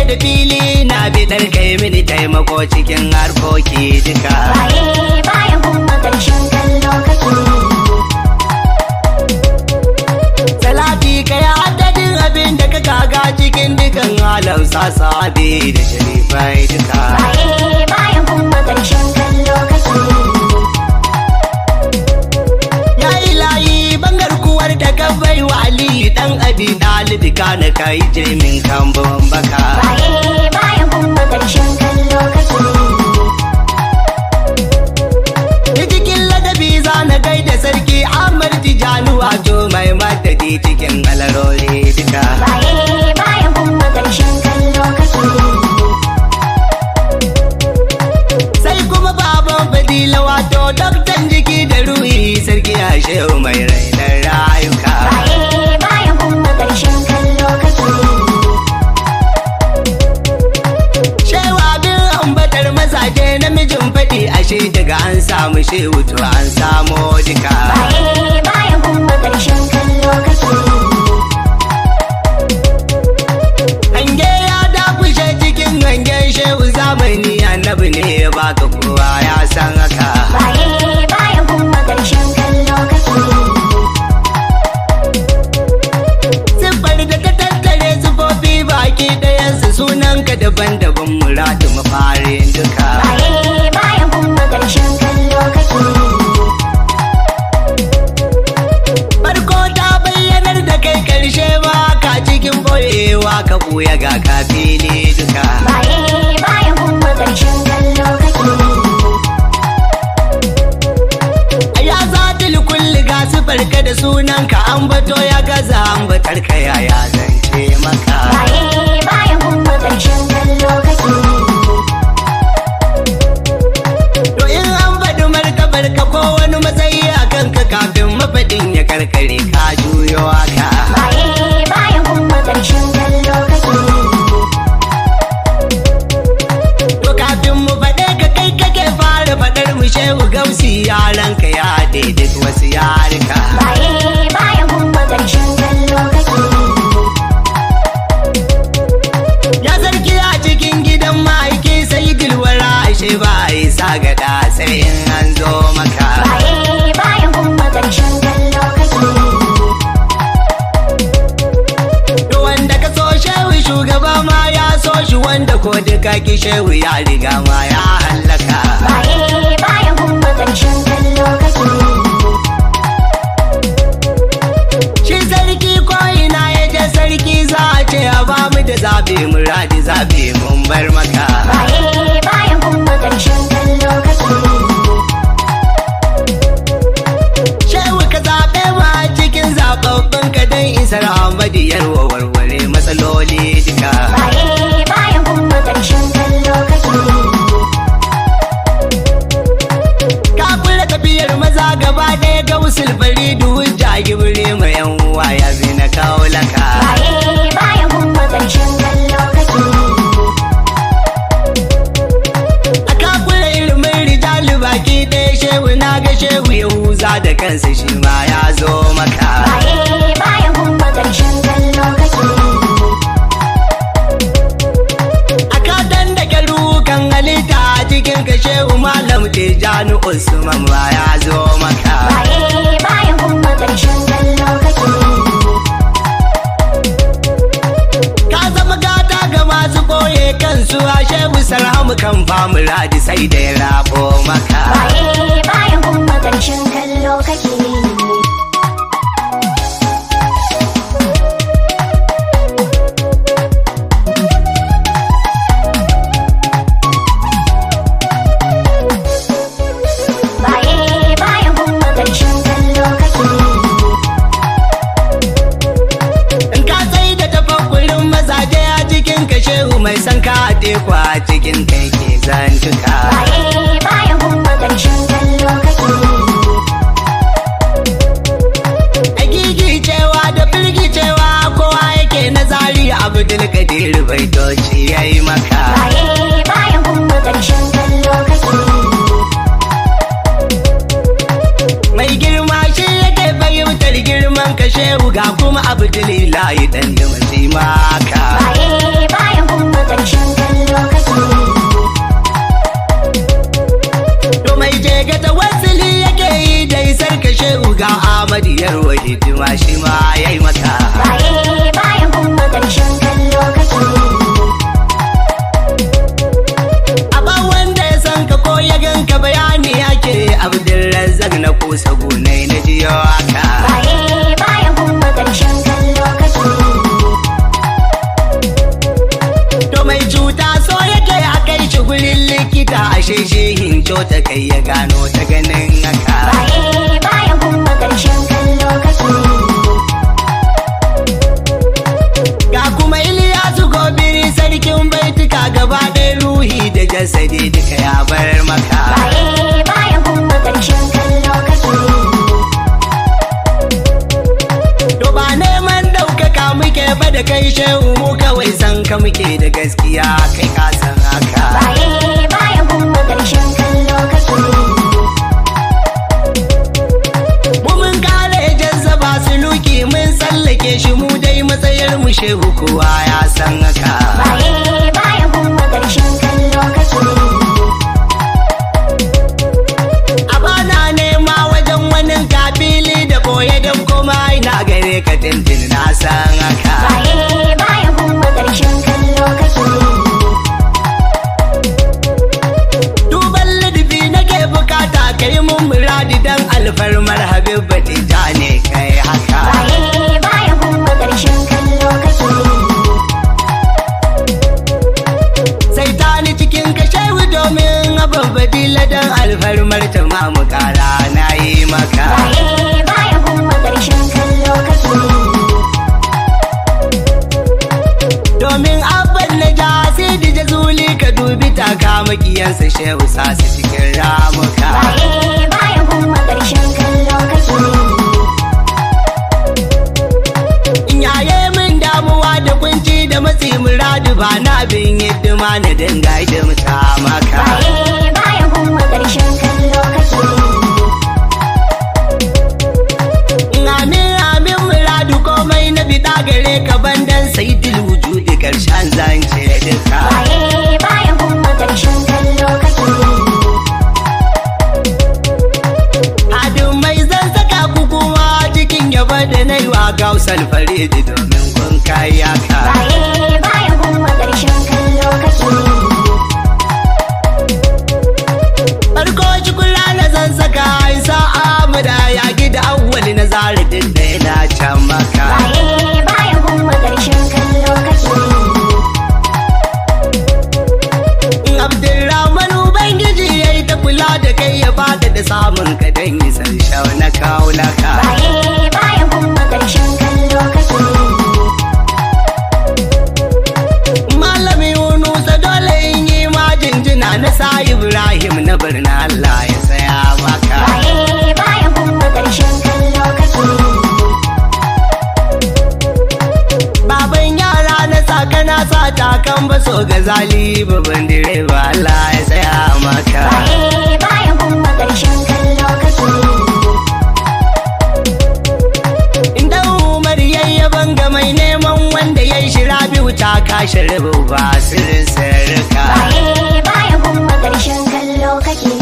da fili na bidar kai mini taimako cikin harkoki duka Waye bayan kuma ƙarshen kallo kake salati kai adadin abin da ka kaga cikin dukan halan sasabe da sharifai duka Waye bayan kuma ƙarshen kallo kake ya ilahi bangar kuwar da ka bai wa ali dan abi dalibi kana kai jimin kambon baka Waye bayan kuma ƙarshen kallo kake Da cikin ladabi za na gaida sarki Ahmad Tijani wato mai madadi cikin alarori duka. Waye bayan kuma ƙarshen kallo kake Sai kuma baban fadila wato doktan jiki da ruhi sarki a shehu mai rainar rayuka. Waye bayan kuma ƙarshen kallo kake Shehu abin ambatar mazaje namijin faɗi ashe daga an samu shehu to an samo duka. Waye bayan kuma ƙarshen kallo kake Hange ya dakushe cikin hangen shehu zamani annabi ne ya baka kowa ya san haka. Waye bayan kuma ƙarshen kallo kake Siffar da ta tattare sufofi baki ɗayansu sunanka daban-daban muradu mafarin duka. Waye bayan kuma ƙarshen kallo kake Farko ta bayyanar da kai ƙarshe ba ka cikin boyewa ka ɓuya ga ka fili duka. Waye bayan kuma ƙarshen kallo kake A ya zatil kulli ga siffar ka da sunanka an bato ya gaza an batar ka yaya zance maka. Waye bayan kuma ƙarshen kallo kake To in an faɗi martabar ka ko wani matsayi a kanka kafin mafaɗin ya karkare ka juyo haka. Waye bayan kuma ƙarshen kallo kake To kafin mu faɗe ka kai kake fara faɗar mu shehu gausi yaran ka ya haɗe duk wasu yarika. Waye bayan kuma ƙarshen kallo kake Ya sarki a cikin gidan ma'aiki sai dilwara ashe ba a yi sagada sai in an zo maka. Waye bayan kuma ƙarshen kallo kake To wanda ka so shehu shugaba ma ya so shi wanda ko duka ki shehu ya riga ma ya hallaka. Waye bayan kuma ƙarshen kallo kake Shi sarki ko ina ya je sarki za a ce a ba mu da zabe muradi zabe mun bar maka. Waye bayan kuma ƙarshen kallo kake Shehu ka zaɓe mu a cikin zaɓaɓɓen ka don isar Ahmadu yarwa warware matsaloli duka. Waye bayan kuma ƙarshen kallo kake Ka kula tafiyar maza gaba ɗaya ga usul faridu hujja gibiri mai yan uwa ya bi na kawo laka. Waye bayan kuma ƙarshen kallo kake A ka kula ilimin rijali baki ɗaya shehu na ga shehu Yahuza da kansa shi ma ya zo maka. Waye bayan kuma ƙarshen kallo kake A ka dandake rukan halitta a cikin ka shehu malam Tijjani Usman ma ya zo maka. Waye bayan kuma ƙarshen kallo kake Ka zama gata ga masu boye kansu a shehu sarhamu kan famu radi sai da ya rabo maka. Waye bayan kuma ƙarshen kallo kake Waye bayan kuma ƙarshen kallo kake In ka sai da tafakkurin mazaje a cikin ka shehu mai san ka a teku a cikin kai ke zantuka. Waye bayan kuma ƙarshen kallo kake A gigicewa da firgicewa kowa yake nazari Abdul Kadir baitoci ya yi maka. Waye bayan kuma ƙarshen kallo kake Mai girma shi yake fahimtar girman ka shehu ga kuma Abdul Ilahi dan da maka. Waye bayan kuma ƙarshen cuta so yake a kai shi gurin likita ashe shehin ta kai ya gano ta ganin haka Baye baya gumma ƙarshen kallo kake ga kuma iliyasu gobiri sarkin baituka gaba ɗaya ruhi da jasadi duka ya bar maka Baye baya gumma ƙarshen kallo kake to ba neman ɗaukaka muke ba da kai shehu mu kawai san ka muke da gaskiya kai ka san haka Baye baya gumma ƙarshen kallo kake mu mun kare jazzaba suluki mun tsallake shi mu dai matsayar mu shehu kowa ya san haka Baye baya gumma ƙarshen kallo kake a bana nema wajen wani kabili da boye don kuma ina gare ka tintin na san haka Baye baya gumma ƙarshen kallo kake duban ladabi nake bukata kai mun muradi dan alfarmar habib ta ne kai haka Baye baya gumma ƙarshen kallo kake sai ta ni cikin ka shehu domin abin badila dan alfarmar ta ma mu kara na yi maka Baye baya gumma ƙarshen kallo kake domin abban na ja sai da jazuli ka dubi taka makiyansa shehu sa su cikin ramuka Baye baya gumma ƙarshen kallo kake yaye min damuwa da kunci da matsi muradu ba na bin hidima na dinga hidimta maka Baye baya gumma ƙarshen kallo kake amin amin muradu komai na bida gare ka bandan sai wujudi karshen zance duka Baye baya gumma ƙarshen kallo kake hadin mai zan saka ku kuma cikin yaba da na yi wa gausal faridi domin kun kaya ka Baye baya gumma ƙarshen kallo kake farko cikin rana zan saka isa amada ya gida awwali na zaridin da yana can maka Baye baya gumma ƙarshen kallo kake Abdulrahman Ubangiji ya yi ta kula da kai ya bada da samun ka don isar shau na kaulaka. Baye baya gumma ƙarshen kallo kake Malami Yunusa dole in yi ma jinjina na sa Ibrahim na birnin Allah ya saya maka. Baye baya gumma ƙarshen kallo kake Baban yara na sa kana sa takan baso ga zali babban direba Allah ya saya maka. Baye baya gumma ƙarshen kallo kake Inda Umar yayyaban ga mai neman wanda ya yi shira biyu ta kashe rubu ba sirrin sirrika. Baye baya gumma ƙarshen kallo kake